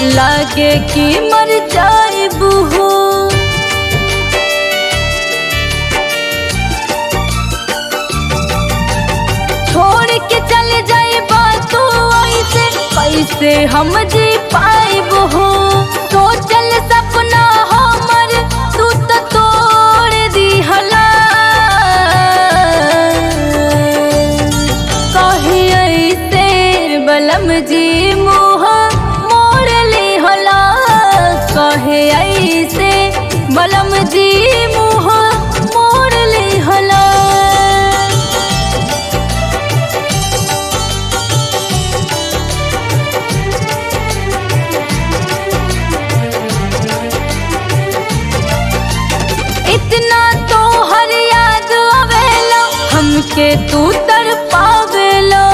लागे कि मर जाइबू हो छोड़ के चले जाइबा तू ऐसे कैसे हम जी पाइब हो सोचल सपना हमर तू तो तोड़ दिहला कही ऐसे बलम जी मुँह मोड़ ली होला कहे ऐसे बलम जी मुँह मोड़ ली होला इतना तो हर याद आवेला हमके तू तर पावेला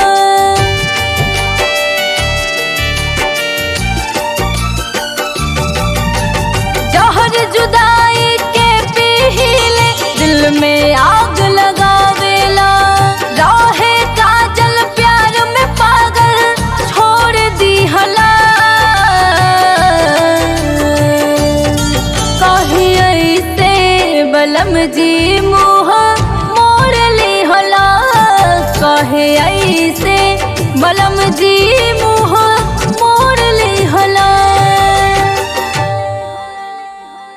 जहर जुदाई के पीले दिल में आग लगावेला राहे काजल प्यार में पागल छोड़ दी हला कही ऐसे बलम जी मुँह मोड़ ली होला कहे ऐसे बलम जी मुँह